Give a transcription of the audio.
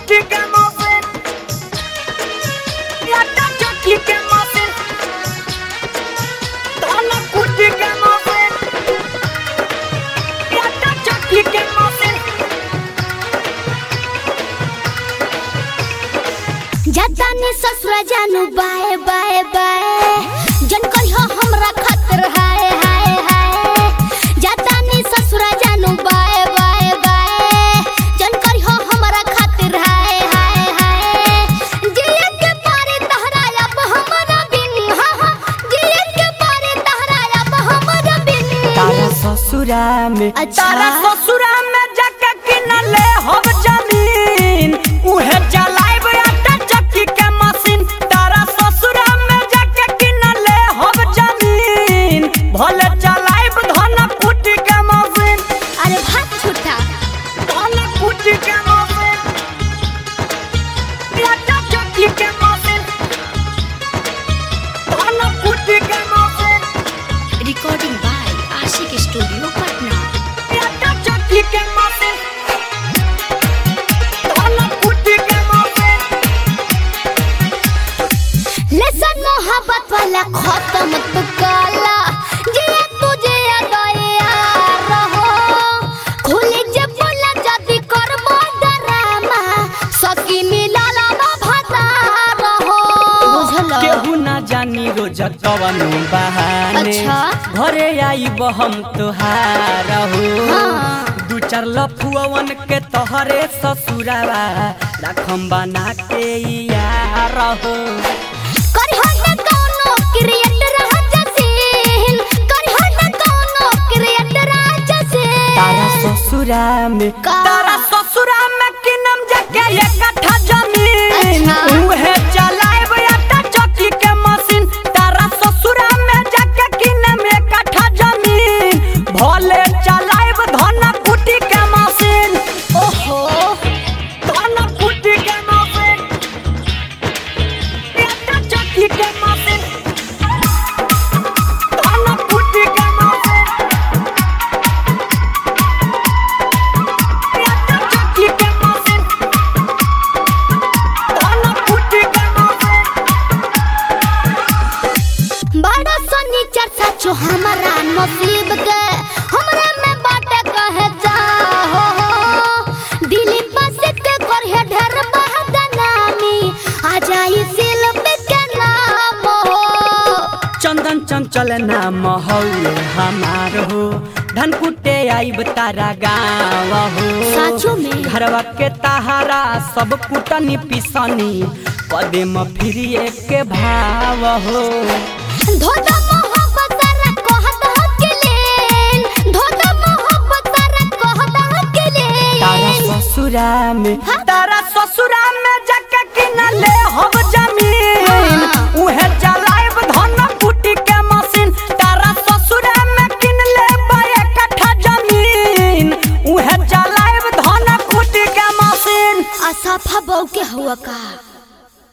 कुटी के मशीन आटा चक्की के मशीन धान कुटी के मशीन आटा चक्की के मशीन जातानी ससुरा जानू बाए बाए बाए जन कहियो हमरा खातिर हाय हाय हाय जातानी ससुरा जानू बाए बाए बाए जन कहियो हमरा खातिर हाय हाय हाय जिए के पारे तहरा अब हमरा बिन हा हा जिए के पारे तहरा अब हमरा बिन तारा ससुरा में अच्छा। तारा ससुरा में जाके किनले हम जमीन उहे जलाइब आटा चक्की के मशीन तारा ससुरा में जाके किनले हम जमीन भले जलाइब धन कुटी के मशीन अरे भात छूटा धन कुटी के मशीन आटा चक्की के मशीन धन कुटी के machine recording by Ashiq studio Patna आटा चक्की के मशीन धन कुटी के मशीन लेसन मोहब्बत वाला खत्म तू काला जे तुझे दया रहो खुली जे बोला जदी करबो डरामा सकी मिलाला ना भता रहो बुझलो केहू ना जानी रोज कवनो बहाने अच्छा। घरे आईब हम तुहार हो हाँ। दू चार लफुअन के तोहरे ससुरावा रखम बना के यार हो करहो ना कोनो क्रिएटर हजसीन करहो ना कोनो क्रिएटर हजसीन तारा ससुरा में का? तारा ससुरा में किनम जाके एक कट्ठा जमीन अच्छा। उहे चलाइब आटा चक्की के मशीन तारा ससुरा में जाके किनम एक कट्ठा जमीन भले चलाइब धन कुटी के मशीन ओहो धन कुटी के मशीन आटा चक्की के मशीन धन कुटी के मशीन आटा चक्की के मशीन धन कुटी के मशीन बड़ा सनी चर्चा छो हमारा नसीब के हमरा में बाटे कहे चाहो दिली बस के करहे ढेर बहदनामी आ जाई सिल्प के नाम हो चंदन चंचल नाम हौले हमार हो धन कुटे आइब तारा गाँव हो साचो में? घरवा के ताहारा सब कुटनी पिसनी पदे में फिरिए के भाव हो धोधा मोहब्बत तारा कहत हकलेन धोधा मोहब्बत तारा कहत हकलेन तारा ससुरा में हाँ? तारा ससुरा में जाके किनले हम जमीन हाँ। उहे जलाइब धन कुटी के मशीन तारा ससुरा में किनले बाए कट्ठा जमीन उहे जलाइब धन कुटी के मशीन असफा बहू के हुआ का